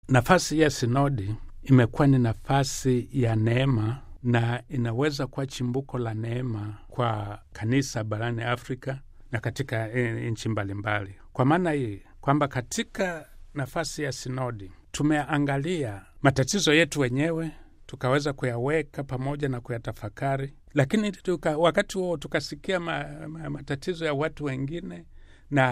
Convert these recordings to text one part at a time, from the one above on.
nafasi ya sinodi imekuwa ni nafasi ya neema na inaweza kuwa chimbuko la neema kwa kanisa barani Afrika na katika e, nchi mbalimbali. Kwa maana hii kwamba katika nafasi ya sinodi tumeangalia matatizo yetu wenyewe tukaweza kuyaweka pamoja na kuyatafakari, lakini tuka, wakati huo tukasikia ma, ma, matatizo ya watu wengine na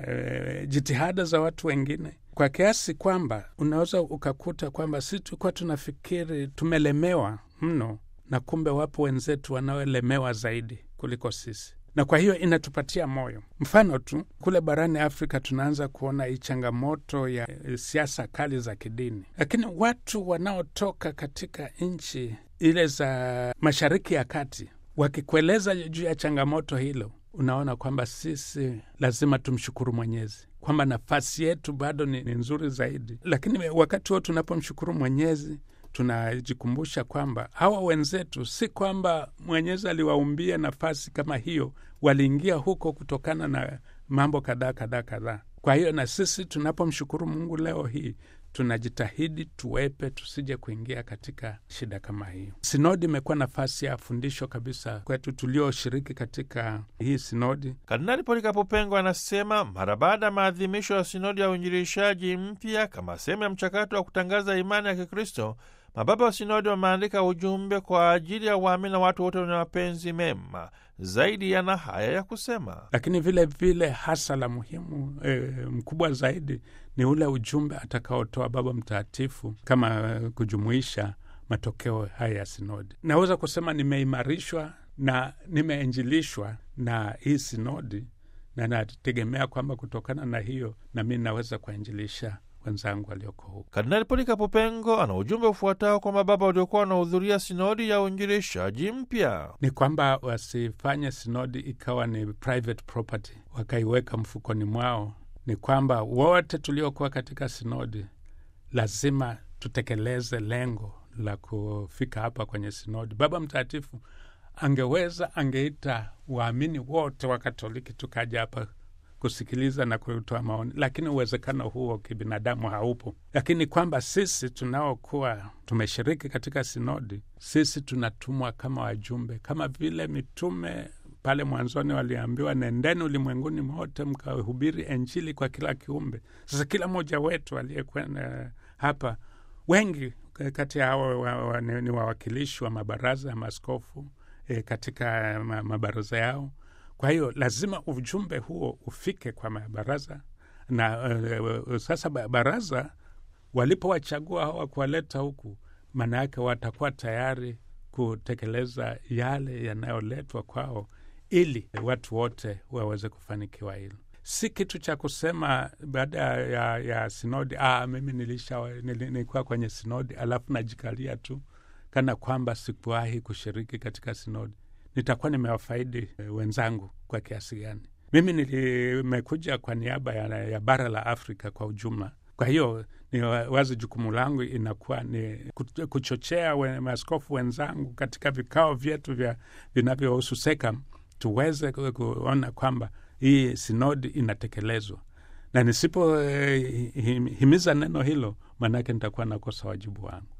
e, jitihada za watu wengine kwa kiasi kwamba unaweza ukakuta kwamba si tulikuwa tunafikiri tumelemewa mno, na kumbe wapo wenzetu wanaolemewa zaidi kuliko sisi, na kwa hiyo inatupatia moyo. Mfano tu kule barani Afrika tunaanza kuona hii changamoto ya siasa kali za kidini, lakini watu wanaotoka katika nchi ile za Mashariki ya Kati wakikueleza juu ya changamoto hilo, unaona kwamba sisi lazima tumshukuru Mwenyezi kwamba nafasi yetu bado ni, ni nzuri zaidi. Lakini wakati huo tunapomshukuru Mwenyezi tunajikumbusha kwamba hawa wenzetu si kwamba Mwenyezi aliwaumbia nafasi kama hiyo, waliingia huko kutokana na mambo kadhaa kadhaa kadhaa. Kwa hiyo na sisi tunapomshukuru Mungu leo hii tunajitahidi tuwepe, tusije kuingia katika shida kama hiyo. Sinodi imekuwa nafasi ya fundisho kabisa kwetu tulioshiriki katika hii sinodi. Kardinali Polikapo Pengo anasema mara baada ya maadhimisho ya sinodi ya uinjilishaji mpya kama sehemu ya mchakato wa kutangaza imani ya Kikristo, mababa wa sinodi wameandika ujumbe kwa ajili ya waamini na watu wote wenye mapenzi mema. Zaidi yana haya ya kusema, lakini vile vile hasa la muhimu e, mkubwa zaidi ni ule ujumbe atakaotoa Baba Mtakatifu kama kujumuisha matokeo haya ya sinodi. Naweza kusema nimeimarishwa na nimeinjilishwa na hii sinodi, na nategemea kwamba kutokana na hiyo nami naweza kuwainjilisha wenzangu walioko huko. Kardinali Polikapo Pengo ana ujumbe ufuatao kwa mababa waliokuwa wanahudhuria sinodi ya uinjilishaji mpya: ni kwamba wasifanye sinodi ikawa ni private property, wakaiweka mfukoni mwao. Ni kwamba wote tuliokuwa katika sinodi lazima tutekeleze lengo la kufika hapa kwenye sinodi. Baba Mtakatifu angeweza angeita waamini wote wa Katoliki tukaja hapa kusikiliza na kutoa maoni, lakini uwezekano huo kibinadamu haupo. Lakini kwamba sisi tunaokuwa tumeshiriki katika sinodi, sisi tunatumwa kama wajumbe, kama vile mitume pale mwanzoni waliambiwa, nendeni ulimwenguni mote mkahubiri Injili kwa kila kiumbe. Sasa kila mmoja wetu aliyekwenda hapa, wengi kati ya hao wa, wa, ni, ni wawakilishi wa mabaraza ya maaskofu e, katika mabaraza yao kwa hiyo lazima ujumbe huo ufike kwa mabaraza na uh, sasa baraza walipowachagua hawa kuwaleta huku, maana yake watakuwa tayari kutekeleza yale yanayoletwa kwao, ili watu wote waweze kufanikiwa hilo. Si kitu cha kusema baada ya, ya sinodi, ah, mimi nilisha nilikuwa kwenye sinodi alafu najikalia tu kana kwamba sikuwahi kushiriki katika sinodi nitakuwa nimewafaidi wenzangu kwa kiasi gani? Mimi nimekuja kwa niaba ya, ya bara la Afrika kwa ujumla. Kwa hiyo ni wazi, jukumu langu inakuwa ni kuchochea we, maaskofu wenzangu katika vikao vyetu vya vinavyohusu SEKAM tuweze kuona kwamba hii sinodi inatekelezwa, na nisipohimiza eh, neno hilo, maanake nitakuwa nakosa wajibu wangu.